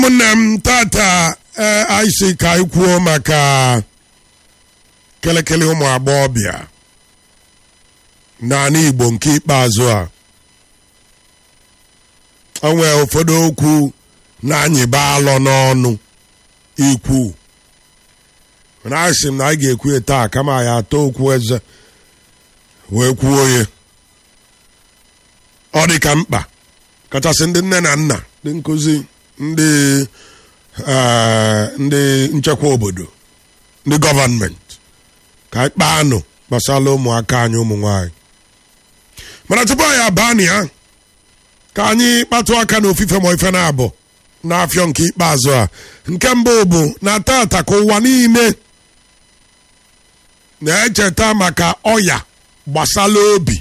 ụmụnne m tata ee anyị si ka anyị kwuo maka kelekele ụmụ agbọghọbịa n'ala Igbo nke ikpeazụ a o nwee ụfọdụ okwu na-anyịba alọ n'ọnụ ikwu mana asị m na anyị ga-ekwu ya taa kama anyị atọ okwu eze wee kwuo ya ọ dị ka mkpa kachasị ndị nne na nna ndị nkụzi ndị ndị nchekwa obodo ndị gọvanmenti ka anyị kpaa anụ gbasara ụmụaka anyị ụmụ nwanyị mana tupu anyị abaa na ya ka anyị kpatụ aka n'ofufe ma ife na-abụ n'afịọ nke ikpeazụ a nke mbụ bụ na tata ka ụwa niile na-echeta maka ọya gbasala obi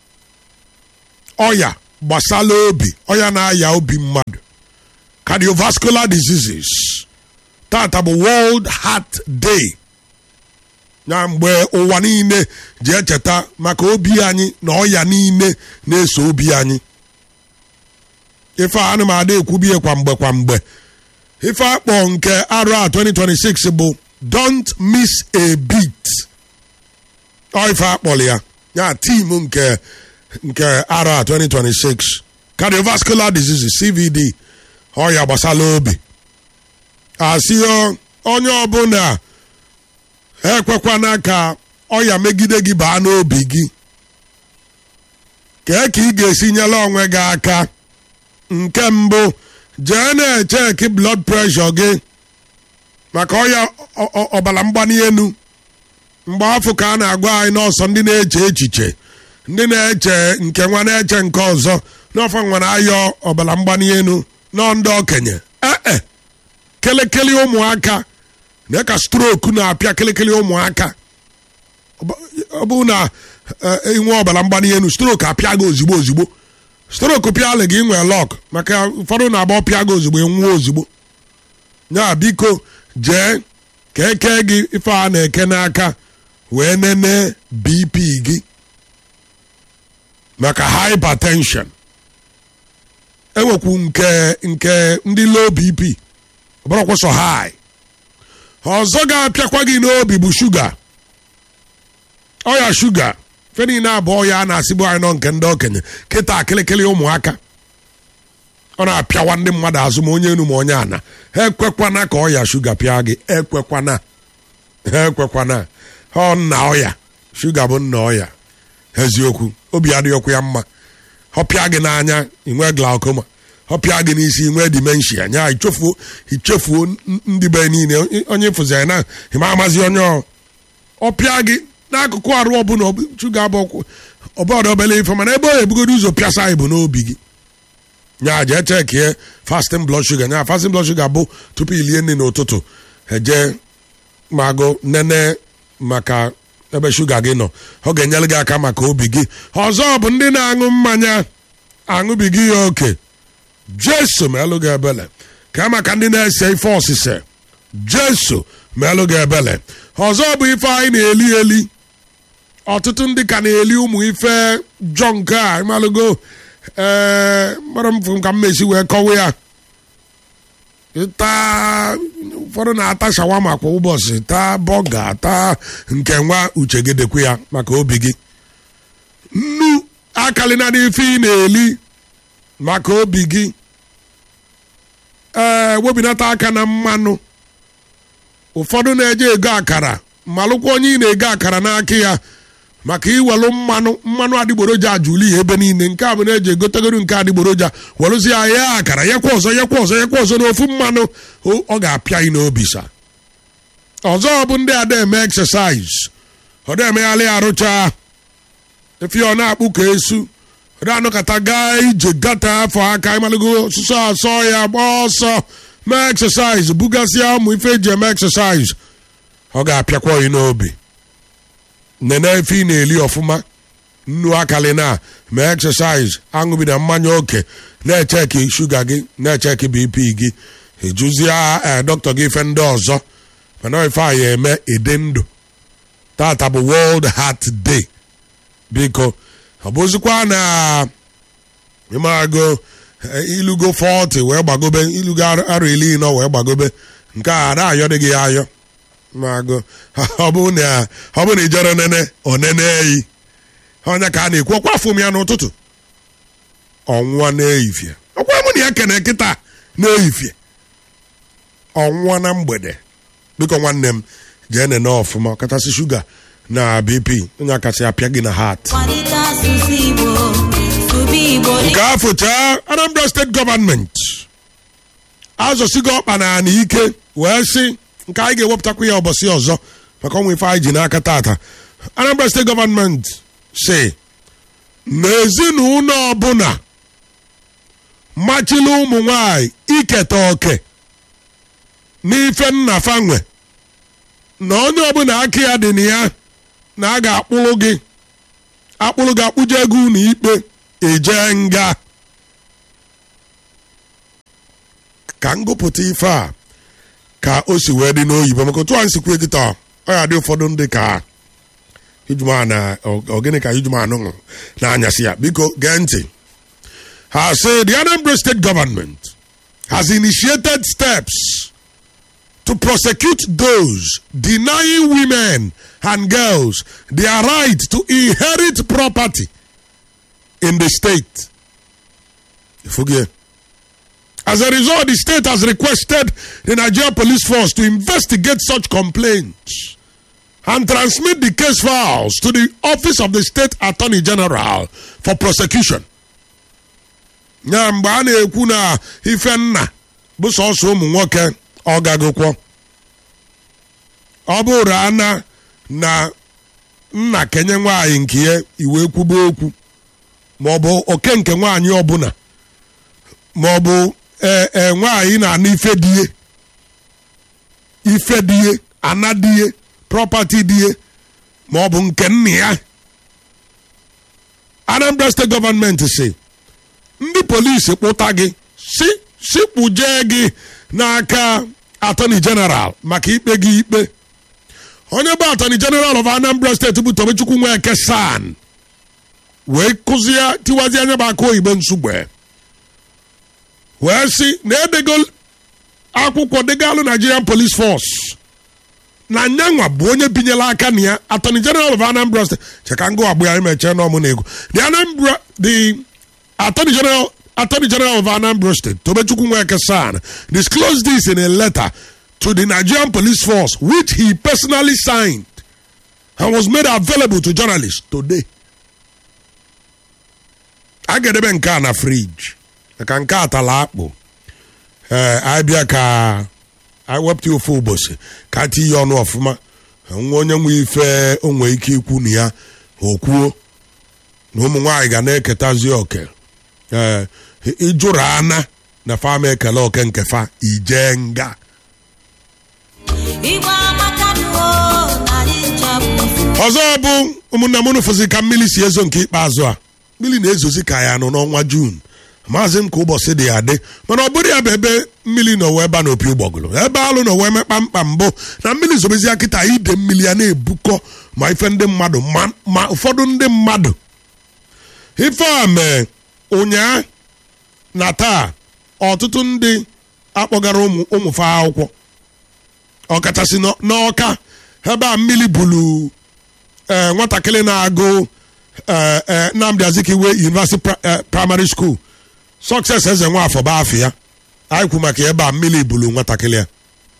ọya gbasala obi ọya na-aya obi mmadụ cardiovascular diseases tata bụ World Heart Day na mgbe ụwa niile ji echeta maka obi anyị na ọya niile na-eso obi anyị ife a m ada ekwubie kwa mgbe kwa mgbe ife akpọ nke arụ a 2026 bụ don't miss a beat ọ ife akpọrọ ya ya tim nke nke arụ a 2026 cardiovascular diseases CVD ọya gbasala obi asị onye ọbụla ekwekwana ka ọya megide gị baa n'obi gị kee ka ị ga-esi nyere onwe gị aka nke mbụ jee na-echeki blood pressure gị maka ọya ọbara mgbali elu mgbe afọ ka a na-agwa anyị n'ọsọ ndị na-eche echiche ndị na-eche nke nwa na-eche nke ọzọ n'ọfọ nwere ayọ ọbara mgbali elu nọ ndị okenye ee kelekele ụmụaka na ka stroku na-apịa kelekele ụmụaka ọ bụ na inwe ọbara mgbali elu stroku apịa gị ozigbo ozigbo stroku pịalị gị nwee lọk maka ụfọdụ na-agba ọpịa gị ozugbo enwuo ozugbo ya biko jee ka eke gị ife a na-eke n'aka wee nene bp gị maka hypertension enwekwu nke nke ndị low bp ọbụrụkwụsọ high ọzọ ga-apịakwa gị n'obi bụ shuga ọya shuga fe niile abụọ ya a na-asịbụ anyị nọ nke ndị okenye kịta akịlịkịlị ụmụaka ọ na-apịawa ndị mmadụ azụ ma onye enu ma onye ana ha ekwekwana ka ọya shuga pịa gị ekwekwana ha ekwekwana ọ nna ọya shuga bụ nna ọya eziokwu obi adịghịkwa ya mma ọ pịa gị n'anya inwe glaucoma ọ pịa gị n'isi inwe dimenshia nya ichefuo ichefuo ndị be niile onye fụziri na ịma amazi onye ọ pịa gị n'akụkụ arụ ọbụla shuga bụ ọbọdụ obele ife mana ebe ọ ebugodo ụzọ pịasa anyị bụ n'obi gị nya jee chekie fasting blood sugar nya fasting blood sugar bụ tupu ilie nri n'ụtụtụ eje magụ nene maka ebe shuga gị nọ ọ ga-enyere gị aka maka obi gị ọzọ bụ ndị na-aṅụ mmanya aṅụbighị ya oke jeso melụ gị ebele ka maka ndị na-ese ife ọsịse jeso melụ gị ebele ọzọ bụ ife anyị na-eli eli ọtụtụ ndị ka na-eli ụmụ ife jọ nke a malụgo ee mara m ka m mesi wee kọwa ya taa ụfọdụ na-ata shawama kwa ụbọchị taa bọga taa nke nwa uchegedekwu ya maka obi gị nnu akalịna n'ife ị na-eli maka obi gị ee webinata aka na mmanụ ụfọdụ na-eje ego akara malụkwa onye ị na-ego akara n'aka ya maka iwelu mmanụ mmanụ adịgboroja ajụli ya ebe niile nke a bụ na-eji egotegoro nke adịgboroja welụzi ya ya akara yakwa ọzọ yakwa ọzọ yakwa ọzọ n'ofu mmanụ ọ ga-apịa gị n'obi sa ọzọ bụ ndị ada eme exercise ọ da-emegharị arụcha efi ọ na-akpụ ka esu ọ da-anọkọta gaa ije gata afọ aka ịmalụgo ọsụsọ asọ ya gbaa ọsọ mee exercise bugasịa ụmụ ife eji eme exercise ọ ga-apịakwa gị n'obi nene efe ị na-eli ọfụma nnu akali na ma exercise aṅụbina mmanya oke na-echeki shuga gị na-echeki bp gị ejuzie dọkịta gị ife ndị ọzọ mana ife a ya eme ede ndụ tata bụ world heart day biko ọ bụzikwa na ịmarago ilugo 40 wee gbagobe ilugo arọ iri nọ wee gbagobe nke a ada ayọ dị gị ayọ magụ ọ bụ na ọ bụ na ijere nene onene eyi onye ka a na-ekwu ọkwa afọ m ya n'ụtụtụ ọnwụwa na-eyifie ọkwa mụ na ya kene kịta na-eyifie ọnwụwa na mgbede biko nwanne m jee nene ọfụma ọkachasị shuga na bp onye akasị apịa gị na hat kwalite asụsụ igbo sụba igbo nke afọ chaa anambra steeti gọọmenti azọsigo ọkpa na ana ike wee sị nke anyị ga-ewepụtakwa ya ụbọchị ọzọ maka ọnwa ife anyị ji n'aka tata anambra steeti gọọmenti si na ezinụlọ ọbụla machila ụmụ nwanyị iketa oke n'ife nna fanwe na onye ọbụla aka ya dị na ya na a ga-akpụrụ gị akpụrụ gị akpụje ego ụlọ ikpe eje nga ka ngụpụta ife a ka o si wee dị n'oyibo maka otu anyị si kwuo kịta ọ ya dị ụfọdụ ndị ka ijuma na ogene ka ijuma anụṅụ na-anyasị ya biko gee ntị ha sị the Anambra state government has initiated steps to prosecute those denying women and girls their right to inherit property in the state. Forget. As a result, the state has requested the Nigeria Police Force to investigate such complaints and transmit the case files to the Office of the State Attorney General for prosecution. ya mgbe a na-ekwu na ife nna bụ sọsọ ụmụ nwoke ọ gagokwo ọ bụrụ ana na nna kenye nwaanyị nke ya iwe kwuba okwu ma ọ bụ oke nke nwaanyị ọbụla ma ọ bụ ee nwaanyị na-ana ife die ife die ana die prọpati die ma ọ bụ nke nna ya Anambra steeti gọọmenti si ndị polisi kpụta gị si si kpụjee gị n'aka atọni jeneral maka ikpe gị ikpe onye bụ atọni jeneral of Anambra steeti bụ Tobechukwu Nweke San wee kụzie tiwazie anya bụ aka oyibo nsugbe wee sị na edego akwụkwọ degalụ Nigerian Police Force na nyanwa bụ onye binyela aka na ya attorney general of Anambra State cheka ngụ agbụ ya emechee n'ọmụ na ego the Anambra the attorney general attorney general of Anambra State Tobechukwu Nweke San disclosed this in a letter to the Nigerian Police Force which he personally signed and was made available to journalists today. a ga-edebe nke a na friji maka nke a tala akpụ ee abịa ka anyị wepụta ofe ụbọchị ka tinye ọnụ ọfụma nwa onye nwe ife onwe ike ikwu na ya okwuo na ụmụ nwaanyị ga na-eketazi oke ee ịjụrụ ana na fama ekele oke nke fa ije nga igbo amakanụo na anyị nchapụ ọzọ bụ ụmụnna m nụfụzi ka mmiri si ezo nke ikpeazụ a mmiri na-ezozi ka ya nọ n'ọnwa juun maazị m ka ụbọchị dị ya dị mana ọ bụrụ ya bụ ebe mmiri nọ wee ba n'opi ụgbọgụrụ ebe alụ nọ wee mekpa mkpa mbụ na mmiri zobezi kịta ide mmiri ya na-ebukọ ma ife ndị mmadụ ma ma ụfọdụ ndị mmadụ ife a mee ụnyaa na taa ọtụtụ ndị akpọgara ụmụ ụmụfe akwụkwọ ọkachasị n'ọ- n'ọka ebe a mmiri bulu ee nwatakịrị na-agụ ee ee Nnamdi Azikiwe University Pri- eh, Primary School Success eze nwafọ bụ afọ ya anyị kwu maka ebe a mmiri bulu nwatakịrị ya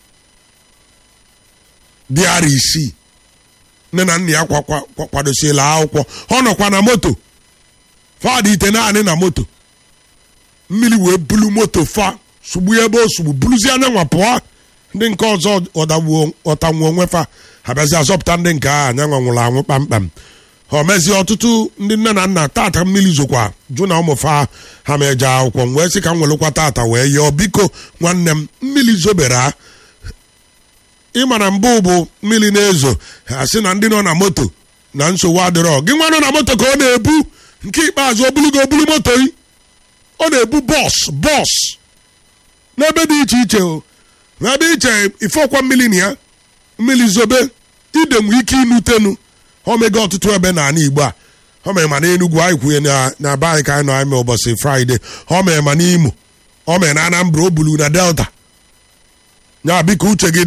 dị ara isii nne na nna ya kwa- kwa- kwa- kwadosiela akwụkwọ ọ nọkwa na moto fadị ite naanị na moto mmiri wee bulu moto fa sugbu ya ebe o sugbu buluzie anya nwa pụọ ndị nke ọzọ ọdagbuo ọtanwuo onwe fa ha bịazi azọpụta ndị nke a anya nwa nwụrụ anwụ kpamkpam ha mezie ọtụtụ ndị nne na nna tata mmiri zokwa jụ na ụmụ fa ha ma eje akwụkwọ m wee sị ka m welekwa tata wee yọọ biko nwanne m mmiri zobere ha ịma na mbụ bụ mmiri na-ezo ha sị na ndị nọ na moto na nsogbu adịrọ gị nwa nọ na moto ka ọ na-ebu nke ikpeazụ o bulugo obulu moto yi ọ na-ebu bọs bọs n'ebe dị iche iche o n'ebe iche ife ọkwa mmiri na ya mmiri zobe ide nwee ike inutenu omega ọtụtụ ebe n'ala igbo a ọ mere ma n'enugwu anyị kwuye na na be anyị ka anyị nọ anyị mee ụbọchị fraịde ọ mere ma n'imo ọ mere na anambra o bulu na delta ya biko uche gị